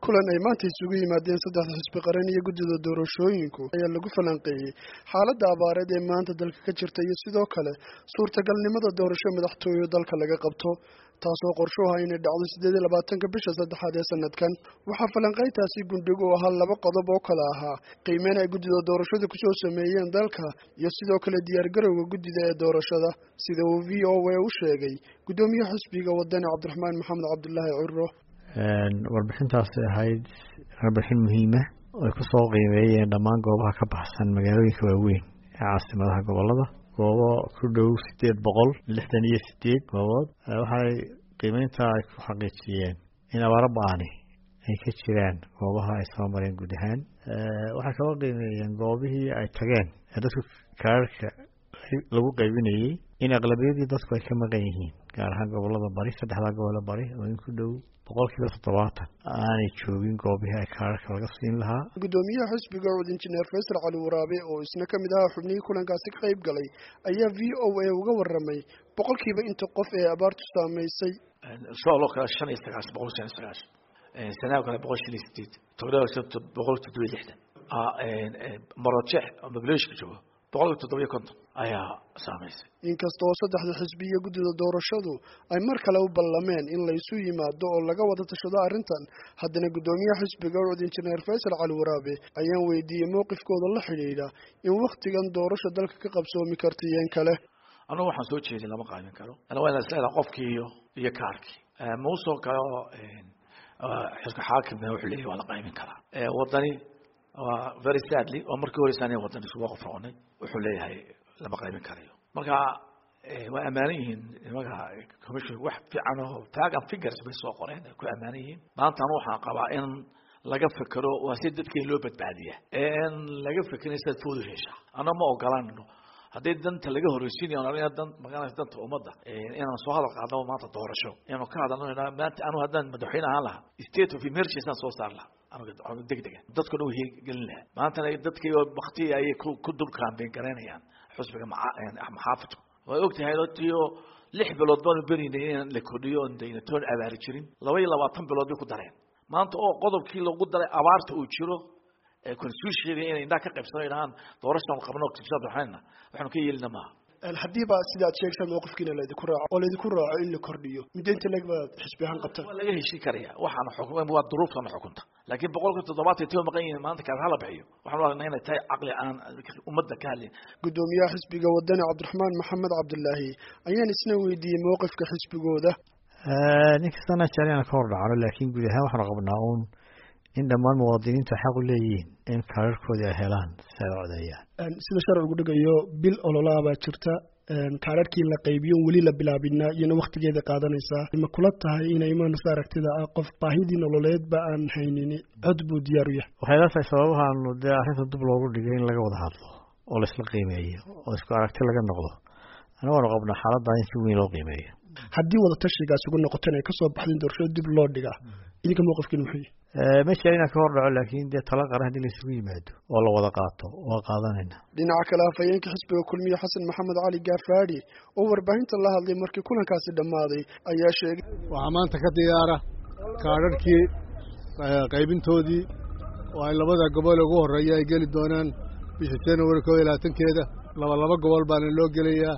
kulan ay maanta isugu yimaadeen saddexda xisbi qaran iyo guddida doorashooyinku ayaa lagu falanqeeyey xaaladda abaareed ee maanta dalka ka jirta iyo sidoo kale suurtagalnimada doorasho madaxtooyo dalka laga qabto taasoo qorsho ah inay dhacdo siddeed iyo labaatanka bisha saddexaad ee sanadkan waxaa falanqayntaasi gundhig u ahaa laba qodob oo kale ahaa qiimeyn ay guddida doorashada kusoo sameeyeen dalka iyo sidoo kale diyaargarowga guddida ee doorashada sida uu v o a u sheegay guddoomiyaha xisbiga wadani cabdiraxmaan maxamed cabdulaahi ciro warbixintaasi ahayd warbixin muhiima ay kusoo qiimeeyeen dhammaan goobaha ka baxsan magaalooyinka waaweyn ee caasimadaha gobolada goobo ku dhow sideed boqol lixdan iyo sideed goobood waxay qiimeynta ay ku xaqiijiyeen in abaaro ba-ani ay ka jiraan goobaha ay soo mareen guud ahaan waxay kaloo qiimeeyeen goobihii ay tageen ee dadku kaararka lagu qaybinayey in aqlabiyadii dadku ay ka maqan yihiin gaar ahaan gobolada bari saddexdaa gobole bari oo in ku dhow boqolkiiba toddobaatan aanay joogin goobihii ay kaararka laga siin lahaa guddoomiyaha xisbiga cud injineer faysal cali waraabe oo isna ka mid ahaa xubnihii kulankaasi ka qayb galay ayaa v o a uga warramay boqolkiiba inta qof ee abaartu saamaysay sooloo kale shan iyo sagaashan boqol shan iyo sagaashan sanaa kale boqol shan iyo sideed togdhaa boqol toddoba iyo lixdan marojeex oo mablooshka joogo boqolkiiba toddoba iyo konton ayaa saamaysay inkasta oo saddexda xisbi iyo guddida doorashadu ay mar kale u ballameen in laysu yimaado oo laga wada tashado arrintan haddana guddoomiyaha xisbiga cud injineer faysal cali waraabe ayaan weydiiyey mowqifkooda la xidhiidha in wakhtigan doorasha dalka ka qabsoomi karta iyon kale anugu waxaan soo jeedin lama qaamin karo waa ina isleedaha qofkii iyo iyo kaarkii muusoo kale oo xilka xaakimna wuxuu leeyahy waa la qaymin karaa wadani waa very sadly oo markii horeysa aniga wadan isuga qof noqonay wuxuu leeyahay lama qaybin karayo marka waa ammaanan yihiin nimanka commission wax fiican oo tagan figures bay soo qoreen ay ku ammaanan yihiin maantana waxaan qabaa in laga fekero waa si dadkii loo badbaadiya in laga fekerin sidaad foodu heshaa ana ma ogolanno haddii danta laga horeysiinayo dan magaranaysa danta ummadda inaan soo hadal qaadno maanta doorasho inaanu ka hadalno maanta anu haddaan madaxweyne ahaan lahaa state of emergency aan soo saar lahaa degdega dadku dhan wahii gelin lahaa maantana dadkii bakti ayay ku dul kaambeyn garaynayaan xusbiga maxaafidku way ogtahay tiyo lix bilood baanu berinay in la kordhiyo on dayna toon abaari jirin laba iyo labaatan bilood bay ku dareen maanta oo qodobkii lagu daray abaarta uu jiro constitutionka inay indhaha ka qaybsano dhahaan doorashaan qabno waxayna waxaanu ka yeelina maaha haddiiba sidaad sheegtaan mowqifkiina laydinku raaco oo laydinku raaco in la kordhiyo mideynta leg baad xisbi ahaan qabtaan waa laga heshin karaya waxaana xukuma waa duruuftana xukunta laakiin boqolkiiba toddobaatan tiba maqan yihiin maanta kaas hala bixiyo waxaan aragnaa inay tahay caqli aan ummadda ka hadlin guddoomiyaha xisbiga wadani cabdiraxmaan maxamed cabdulaahi ayaan isna weydiiyey mowqifka xisbigooda ninkastana jecel inaan ka hor dhacno laakiin guud ahaan waxaanu qabnaa uun in dhammaan muwaadiniintu xaq u leeyihiin in kaararkoodii ay helaan si ay codeeyaan sida sharcigu dhigayo bil ololaabaa jirta kaararkii la qaybiyo weli la bilaabinaa iyona waktigeeda qaadanaysaa ma kula tahay inay imaanaysa aragtida ah qof baahidii nololeedba aan haynin cod buu diyaar u yahay waxay la tahay sababahaanu dee arrinta dib loogu dhigay in laga wada hadlo oo laisla qiimeeyo oo isku aragti laga noqdo anagoonu qabnaa xaaladdaa in si weyn loo qiimeeyo haddii wada tashigaas ugu noqotan ay kasoo baxdeen doorashada dib loo dhigaa idinka mowqifkiin muxuu yahay ma jira inaan ka hor dhaco laakiin dee tala qaran haddii laisugu yimaado oo la wada qaato waa qaadanayna dhinaca kale hafayeenka xisbiga kulmiye xasan maxamed cali gaafaadhi oo warbaahinta la hadlay markii kulankaasi dhammaaday ayaa sheegay waxaa maanta ka diyaara kaadharhkii qaybintoodii oo ay labada gobol ugu horreeya ay geli doonaan bisha january koo iyo labaatankeeda laba laba gobol baana loo gelayaa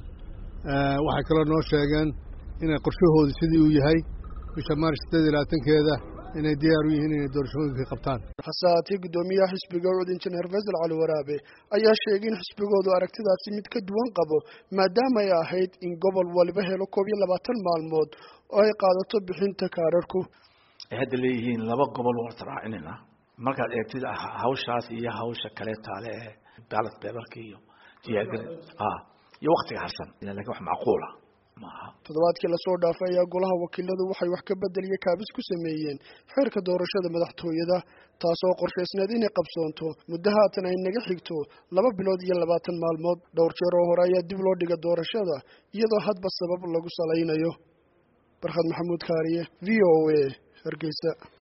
waxay kaloo noo sheegeen inay qorshahoodu sidii uu yahay bisha maarch sideed iyo labaatankeeda inay diyaar u yihiin inay doorashooyinkii qabtaan hase haatee guddoomiyaha xisbiga cud injineer faysal cali waraabe ayaa sheegay in xisbigoodu aragtidaasi mid ka duwan qabo maadaama ay ahayd in gobol waliba helo koob iyo labaatan maalmood oo ay qaadato bixinta kaararku ay hadda leeyihiin laba gobol warta raacinayna markaad eegtid hawshaas iyo hawsha kale taale ee baalat beebarka iyo diyaargari iyo waktiga harsan lakin wax macquula toddobaadkii lasoo dhaafay ayaa golaha wakiiladu waxay wax ka bedel iyo kaabis ku sameeyeen xeerka doorashada madaxtooyada taasoo qorshaysneed inay qabsoonto muddo haatan ay naga xigto laba bilood iyo labaatan maalmood dhowr jeer oo hore ayaa dib loo dhiga doorashada iyadoo hadba sabab lagu salaynayo barkhad maxamuud kaariye v o a hargeysa